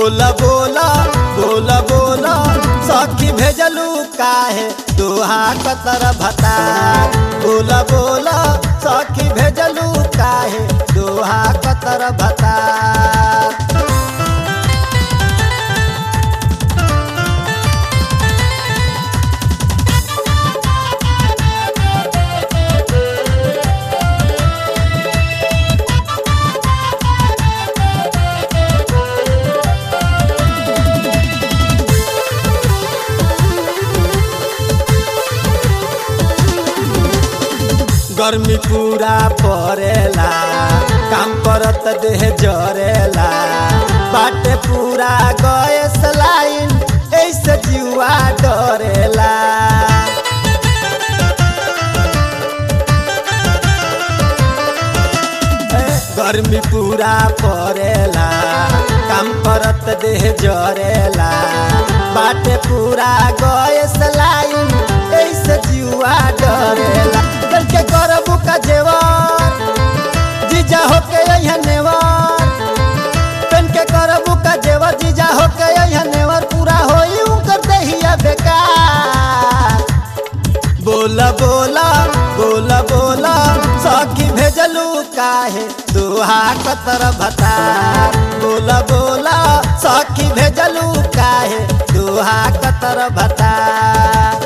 बोला बोला बोला बोला सखी भेजलू काहे दोहा कतर भतार बोला बोला सखी भेजलू काहे दोहा कतर भतार गर्मी पूरा परेला काम करत देह जरेला बाटे पूरा गैस लाइन ऐसे जीवा डरेला गर्मी पूरा परेला काम करत देह जरेला बाटे पूरा गैस लाइन ऐसे जीवा डरेला चल के करबू का जेवर जीजा होके यहाँ नेवर पेन के करबू का जेवर जीजा होके यहाँ नेवर पूरा होई उनकर दहिया बेकार बोला बोला बोला बोला सखी भेजलू काहे दोहा कतर भतार बोला बोला सखी भेजलू काहे दोहा कतर भतार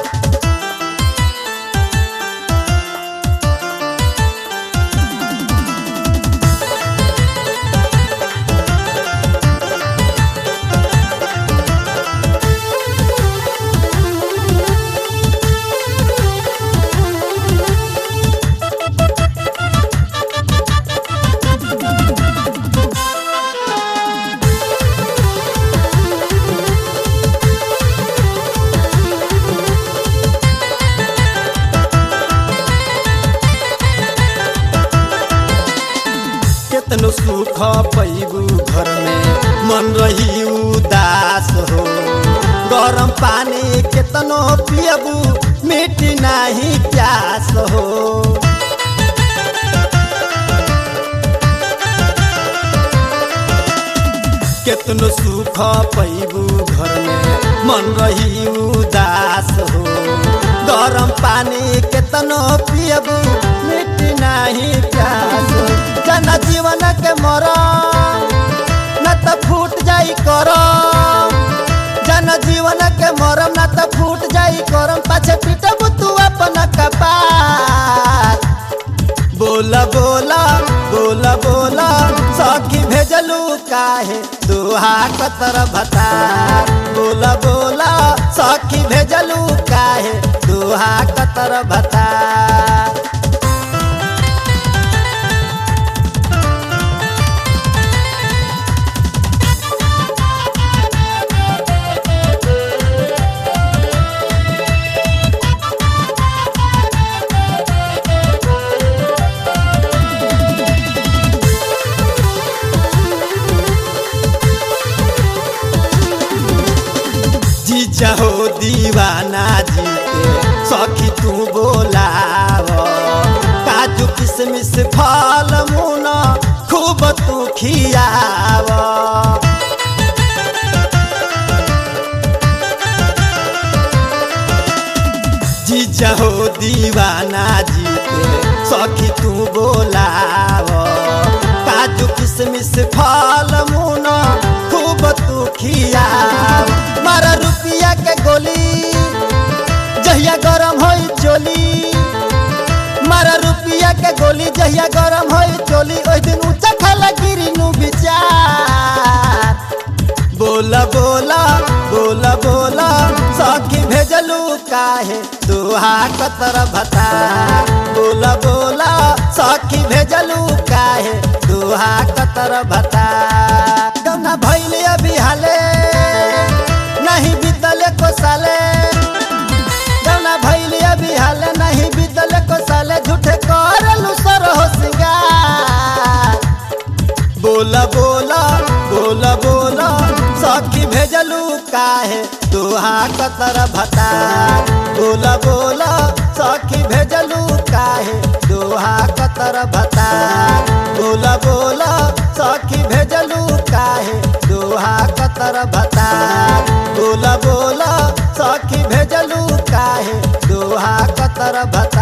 केतनो सुख पैबू घर में मन रही उदास हो गरम पानी केतनो पियबू मिट्टी नाही प्यास हो केतनो सुख पैबू घर में मन रही उदास हो गरम पानी केतनो पियबू मिट्टी नाही प्यास हो जना जीवन के मरम न त फूट जाई करम जन जीवन के मरम न त फूट जाई करम पाछे पिटबू तू अपन कपार बोला बोला बोला बोला सखी भेजलू काहे दोहा कतर भतार बोला बोला सखी भेजलू काहे दोहा कतर भतार जीजा हो दीवाना जी के सखी तू बोलाव काजू किशमिश फल मुना खूब तू खियाव जीजा हो दीवाना जी के सखी तू बोलाव काजू किशमिश फल मुना खूब तू खियाव मारा रुपिया के गोली जहिया गरम होई चोली मारा रुपिया के गोली जहिया गरम होई चोली ओइ दिन ऊंचा खाला गिरी नु विचार बोला बोला बोला बोला सखी भेजलू काहे दोहा कतर भतार बोला बोला सखी भेजलू काहे दोहा कतर भतार गौना भैले अभी हाले नहीं बीतले को साले गौना भैले अभी हाले नहीं बीतले को साले झूठे करलू सर हो सिंगार बोला बोला बोला बोला सखी भेजलू काहे दोहा कतर भतार बोला बोला सखी भेजलू काहे दोहा कतर भतार बोला बोला सखी भेजलू काहे दोहा कतर कतर भतार बोला बोला सखी भेजलू काहे दोहा कतर भतार